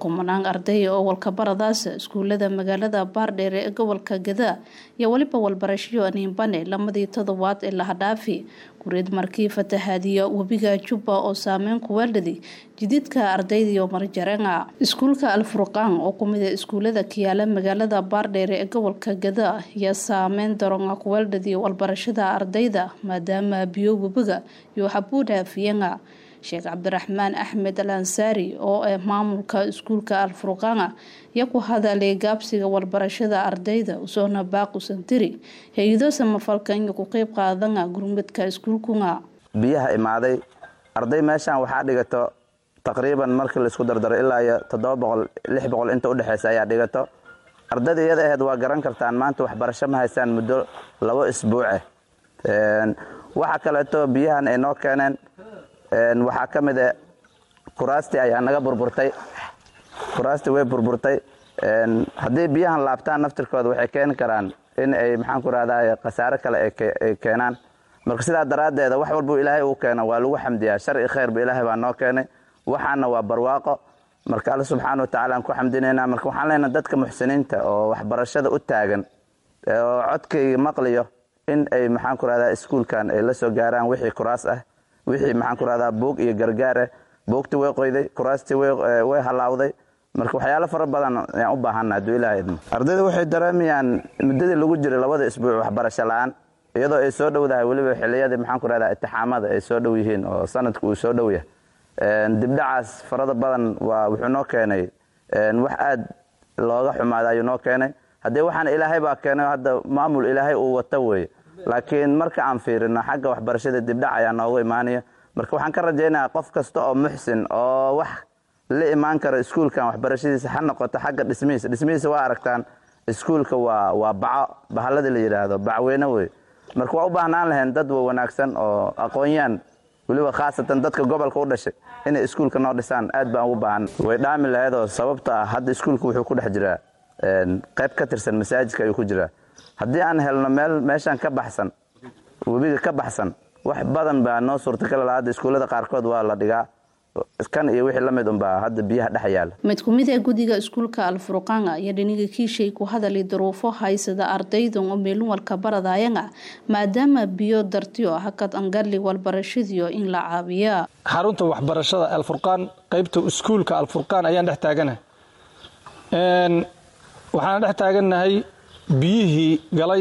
kumanaan arday oo walkabaradaas iskuulada magaalada baardheere ee gobolka gadaa iyo weliba walbarashayo niinbane lamadii todobaad ee lahadhaafi gureed markii fatahaadiya webiga jubba oo saameyn kuweeldhadi jididka ardaydiiyo marjarenga iskuulka alfurqaan oo kumida iskuulada kiyaala magaalada baardheere ee gobolka gadaa iyo saameyn daronga kuweeldhadi walbarashada ardayda maadaama biyo webiga iyo xabuudhaafiyenga sheekh cabdiraxmaan axmed al ansaari oo ah maamulka iskuulka alfurqaana iyo ku hadalay gaabsiga walbarashada ardayda usoona baaqusantiri hay-ado samafalka inay ku qeyb qaadana gurmadka iskuulkunga biyaha imaaday arday meeshaan waxaa dhigato taqriiban markii laisku dardaro ilaa iyo toddoba boqol lix boqol inta udhexeysa ayaa dhigato ardayda iyada aheyd waa garan kartaan maanta waxbarasho ma haystaan muddo labo isbuuce waxa kaleeto biyahan ay noo keeneen waxaa ka mid a kuraastii ayaa naga burburtay kuraastii way burburtay haddii biyahan laabtaan naftirkooda waxay keeni karaan in ay maxaan ku rahdaa khasaare kale ay keenaan marka sidaa daraaddeeda wax walbuu ilaahay uu keeno waa lagu xamdiyaa shar i khayrba ilaahay baa noo keenay waxaana waa barwaaqo marka alle subxaana wa tacala aan ku xamdinaynaa marka waxaan leenaha dadka muxsiniinta oo waxbarashada u taagan oo codkayga maqliyo in ay maxaan ku rahdaa iskuulkan ay la soo gaaraan wixii kuraas ah wixii maxaan ku rahdaa buug iyo gargaar ah buugtii way qoyday kuraastii way halaawday marka waxyaalo fara badan ayaan u baahana hadduu ilaha idmo ardayda waxay dareemayaan muddadii lagu jiray labada isbuuc waxbarasho la-aan iyadoo ay soo dhowdahay weliba xiliyadii maxaan ku rahdaa itixaamada ay soo dhow yihiin oo sanadku uu soo dhow yahay dibdhacaas farada badan waa wuxuu noo keenay wax aad looga xumaada ayuu noo keenay haddii waxaana ilaahay baa keenay hadda maamul ilaahay uu wato weeye laakiin marka aan fiirino xagga waxbarashada dibdhac ayaa noogu imaanaya marka waxaan ka rajaynayaa qof kasta oo muxsin oo wax la imaan karo iskuulkan waxbarashadiisa ha noqoto xagga dhismihiisa dhismihiisa waa aragtaan iskuulka waa waa baco bahalladii la yidhaahdo bacweyne wey marka waa u baahnaan lahayn dad wanaagsan oo aqoon-yaan weliba khaasatan dadka gobolka u dhashay inay iskuulka noo dhisaan aad baan ugu baahan way dhaami lahaydoo sababta ah hadda iskuulka wuxuu ku dhex jiraa qayb ka tirsan masaajidka ayuu ku jiraa haddii aan helno meel meeshaan ka baxsan webiga ka baxsan wax badan baa noo suurtagal laha hadda iskuullada qaarkood waa la dhigaa kan iyo wixii la mid unbaa hadda biyaha dhex yaala mid ku mid ee guddiga iskuulka alfurqaanga iyo dhiniga kiishay ku hadalay duruufo haysada ardaydan oo meelunwalka baradayanga maadaama biyo dartiyo hakad angali walbarashadiyo in la caabiya xarunta waxbarashada alfurqaan qaybta iskuulka alfurqaan ayaan dhex taaganahay waxaan dhex taagannahay biyihii galay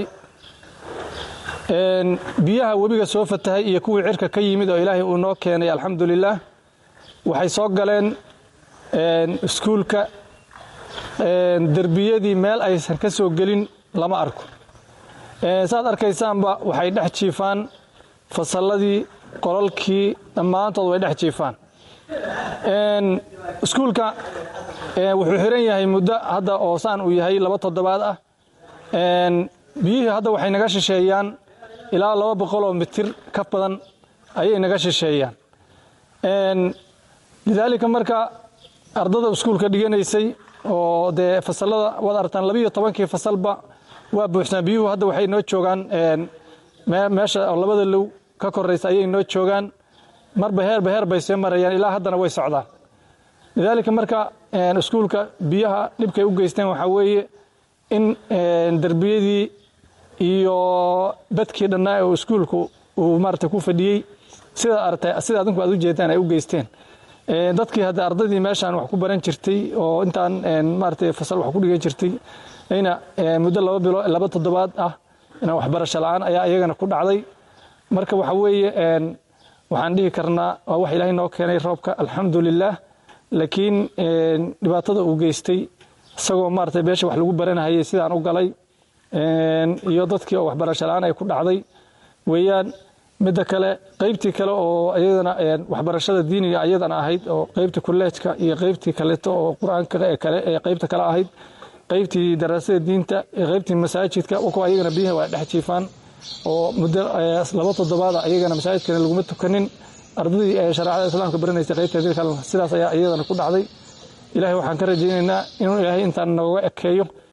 biyaha webiga soo fatahay iyo kuwii cirka ka yimid oo ilaahay uu noo keenay alxamdulilaah waxay soo galeen iskuulka derbiyadii meel aysan ka soo gelin lama arko saad arkaysaanba waxay dhex jiifaan fasalladii qolalkii dhammaantood way dhex jiifaan iskuulka wuxuu xiran yahay muddo hadda oo saan uu yahay laba toddobaad ah biyihii hadda waxay naga shisheeyaan ilaa laba boqol oo mitir ka badan ayay naga shisheeyaan lidaalika marka ardada iskuulka dhiganaysay oo dee fasalada waad aragtaan labiiyo tobankii fasalba waa buuxsaan biyuhu hadda waxay noo joogaan meesha oo labada low ka koraysa ayay noo joogaan marba heerba heer bay see marayaan ilaa haddana way socdaan lidaalika marka iskuulka biyaha dhibkay u geysteen waxaa weeye in derbiyadii iyo badkii dhannaa oo iskuulku uu maarata ku fadhiyey sida aragtay sida adinku aad u jeedaan ay u geysteen dadkii hadda ardaydii meeshaan wax ku baran jirtay oo intaan maarata fasal wax ku dhigan jirtay ayna muddo laba bilo laba toddobaad ah inaan waxbarasho la-aan ayaa iyagana ku dhacday marka waxa weeye waxaan dhihi karnaa waa wax ilaahay noo keenay roobka alxamdulilaah laakiin dhibaatada uu geystay isagoo maarata beesha wax lagu baranahayay sidaan u galay iyo dadkii oo waxbarasho la-aan ay ku dhacday weeyaan midda kale qaybtii kale oo iyadana waxbarashada diiniga ayadana ahayd oo qaybtii kulleejka iyo qaybtii kaleeto oo qur-aanka kale ee qaybta kale ahayd qaybtii daraasada diinta iyo qaybtii masaajidka kuwa ayagana biyaha waa dhex jiifaan oo muddo laba toddobaada ayagana masaajidkana laguma tukanin ardadii ee shareecada islaamka baranaysay qaybteedii kalena sidaas ayaa iyadana ku dhacday ilaahay waxaan ka rajaynaynaa inuu ilaahay intaan nooga ekeeyo